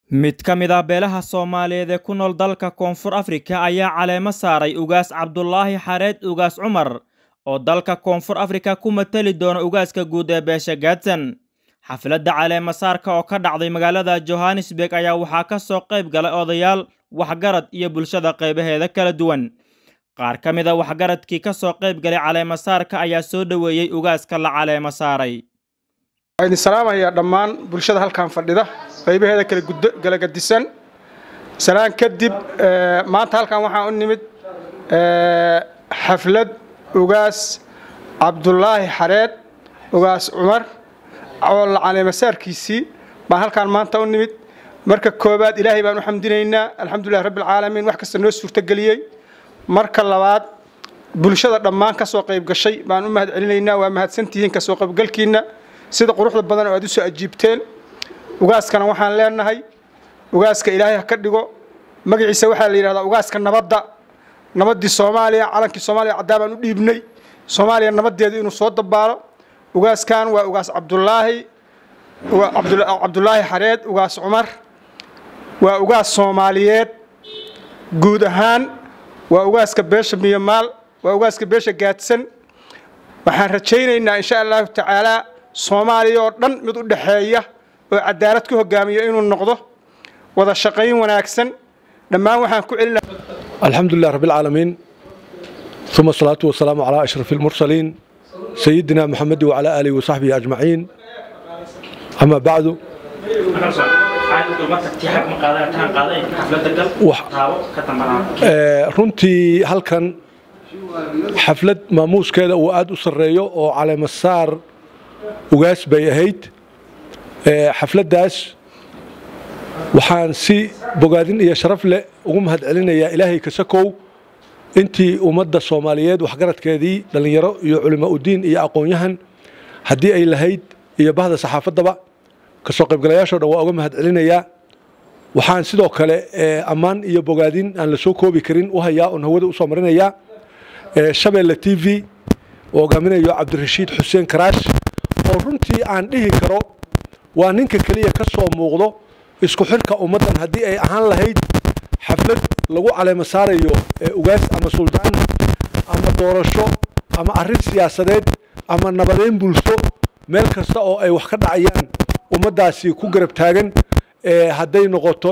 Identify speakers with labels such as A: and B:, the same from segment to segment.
A: mid ka mid ah beelaha soomaaliyeed ee ku nool dalka koonfur afrika ayaa caleemo saaray ugaas cabdulaahi xareed ugaas cumar oo dalka koonfur afrika ku matali doona ugaaska guud ee beesha gaadsan xafladda caleemo saarka oo ka dhacday magaalada johannesburg ayaa waxaa ka soo qayb galay odayaal waxgarad iyo bulshada qaybaheeda kala duwan qaar ka mid a waxgaradkii ka soo qayb galay caleemo saarka ayaa soo dhoweeyey ugaaska la caleemo saaray
B: waxaan idin salaamayaa dhammaan bulshada halkan fadhida qaybaheeda kala gadisan salaan kadib maanta halkan waxaan u nimid xaflad ugaas cabdulaahi xareed ugaas cumar oo la caleemasaarkiisii baan halkaan maanta u nimid marka koowaad ilaahay baan u xamdinaynaa alxamdulilah rabbilcaalamiin wax kasta noo suurtageliyey marka labaad bulshada dhammaan ka soo qayb gashay baan u mahad celinaynaa waa mahadsantihiin ka soo qaybgalkiinna sida quruxda badan oo aad u soo ajiibteen ugaaskana waxaan leenahay ugaaska ilaahay ha ka dhigo magaciisa waxaa la yidhahdaa ugaaska nabadda nabaddii soomaaliya calankii soomaaliya caddaa baan u dhiibnay soomaaliya nabaddeedu inuu soo dabaalo ugaaskan waa ugaas cabdulaahi cabdulaahi xareed ugaas cumar waa ugaas soomaaliyeed guud ahaan waa ugaaska beesha miyamaal waa ugaaska beesha gaadsan waxaan rajaynaynaa insha allahu tacaalaa soomaaliya oo dhan mid u dhexeeya oo cadaalad ku hogaamiyo inuu noqdo wada shaqayn wanaagsan dhammaan waxaan ku celina
C: alxamdulilah rabbilcaalamiin uma asalaatu wasalaamu calaa ashraf almursaliin sayidina maxamedi wacalaa aalihi wasaxbihi ajmaciin ama bacdu runtii halkan xaflad maamuuskeeda uu aad u sarreeyo oo caleemasaar ugaas bay ahayd xafladdaas waxaan si bogaadin iyo sharaf leh ugu mahad celinayaa ilaahay kasakow intii ummadda soomaaliyeed waxgaradkeedii dhallinyaro iyo culimo udiin iyo aqoon-yahan haddii ay lahayd iyo bahda saxaafaddaba kasoo qaybgalayaashoo dhan waa uga mahad celinayaa waxaan sidoo kale ammaan iyo bogaadin aan la soo koobi karin u hayaa oon hawada usoo marinayaa shabeelle t v oo hogaaminayo cabdirashiid xuseen karaash oo runtii aan dhihi karo waa ninka keliya ka soo muuqdo isku xirka ummaddan haddii ay ahaan lahayd xaflad lagu caleemo saarayo ugaas ama suldaan ama doorasho ama arrin siyaasadeed ama nabadeyn bulsho meel kasta oo ay wax ka dhacayaan ummaddaasi ku garab taagan hadday noqoto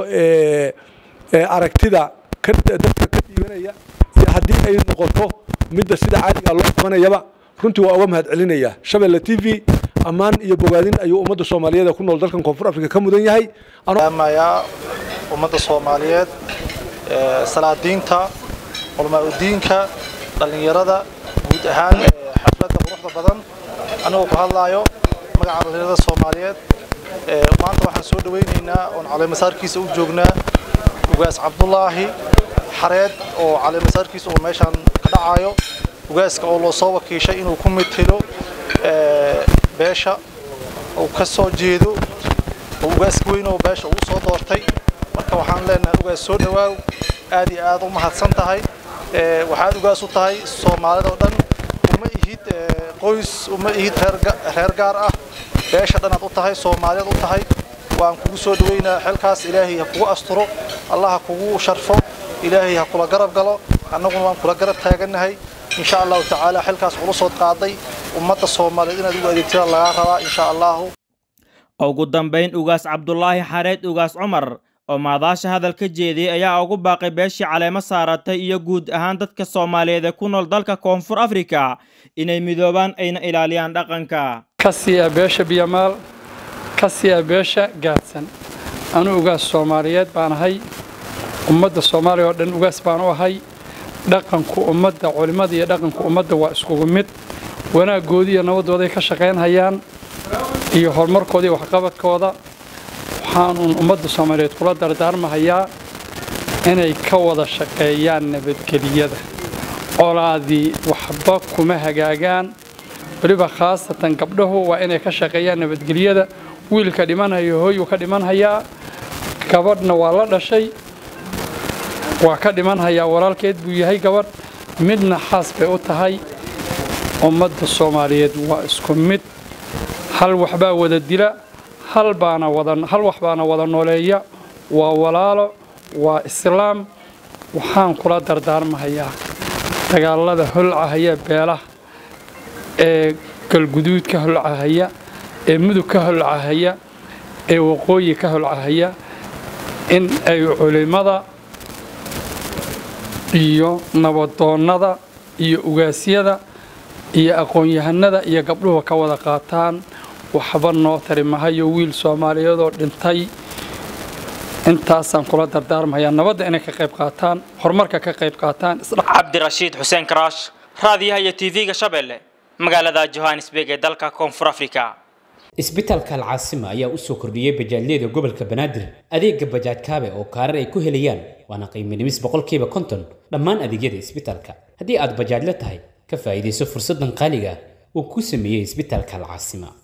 C: aragtida dadka ka dhiibanaya iyo haddii ay noqoto midda sida caadiga loo qabanayaba runtii waa uga mahad celinaya shabeelle t v ammaan iyo bogaadin ayuu ummadda soomaaliyeed ku nool dalkan koonfur afrika ka mudan yahay
D: amayaa ummadda soomaaliyeed salaadiinta culmaa-udiinka dhallinyarada guud ahaan xafladda quruxda badan anigoo ku hadlaayo magaca dhallinyarada soomaaliyeed maanta waxaan soo dhawaynaynaa oon caleemasaarkiisa u joognaa ugaas cabdulaahi xareed oo caleemasaarkiisa oo meeshaan ka dhacayo ugaaska oo loo soo wakiishay inuu ku metelo beesha uu ka soo jeedo oo ugaaska weyn oo beesha uu soo doortay marka waxaan leenahay ugaas soo dhawaaw aad iyo aad u mahadsan tahay waxaad ugaas u tahay soomaalida oo dhan uma ihid qoys uma ihid reer gaar ah beesha dhanaad u tahay soomaaliyaed u tahay waan kugu soo dhaweynaa xilkaas ilaahay ha kugu asturo allah ha kugu sharfo ilaahay ha kula garab galo annaguna waan kula garab taagannahay insha allahu tacaala xilkaas culusood qaaday ummadda soomaaliyeed inaad ugu adeegtada lagaa rabaa insha allahu
A: ugu dambayn ugaas cabdulaahi xareed ugaas cumar oo maadaasha hadal ka jeediyey ayaa ugu baaqay beeshii caleemo saaratay iyo guud ahaan dadka soomaaliyeed ee ku nool dalka koonfur afrika inay midoobaan ayna ilaaliyaan dhaqanka
E: kasiya beesha biyamaal kasiya beesha gaadsan anuu ugaas soomaaliyeed baan ahay ummadda soomaaliya oo dhan ugaas baan u ahay dhaqanku ummadda culimmada iyo dhaqanku ummadda waa iskugu mid wanaaggoodii iyo nabadooday ka shaqaynhayaan iyo horumarkooda iyo waxqabadkooda waxaanuun ummadda soomaaliyeed kula dardaarmahayaa inay ka wada shaqeeyaan nabadgeliyada colaadii waxba kuma hagaagaan weliba khaasatan gabdhahu waa inay ka shaqeeyaan nabadgelyada wiilka dhimanhayo hooyuu ka dhimanhayaa gabadhna waa la dhashay waa ka dhimanhayaa walaalkeed buu yahay gabadh midna xaas bay u tahay ummadda soomaaliyeed waa isku mid hal waxbaa wada dila hal baana wada hal wax baana wada nooleeya waa walaalo waa islaam waxaan kula dardaarmahayaa dagaalada holcahaya beelaha ee galguduud ka holcahaya ee mudug ka holcahaya ee waqooyi ka holcahaya in ay culimmada iyo nabadoonnada iyo ugaasyada iyo aqoon-yahanada iyo gabdhuhu ka wada qaataan waxba noo tari mahayo wiil soomaaliyeedoo dhintay intaasaan kula dardaarmahayaa nabadda inay ka qayb qaataan horumarka ka qayb qaataan
A: cabdirashiid xuseen karaash raadiyaha iyo tv-ga shabeelle magaalada johannesburg ee dalka koonfur africa
F: isbitaalka alcaasima ayaa u soo kordhiyey bajaajyada gobolka banaadir adeega bajaaj kaabe oo kaarar ay ku helayaan waana qiimo dhimis boqolkiiba konton dhammaan adeegyada isbitaalka haddii aad bajaajla tahay ka faa'iidayso fursaddan qaaliga ah uu ku sameeyey isbitaalka alcaasima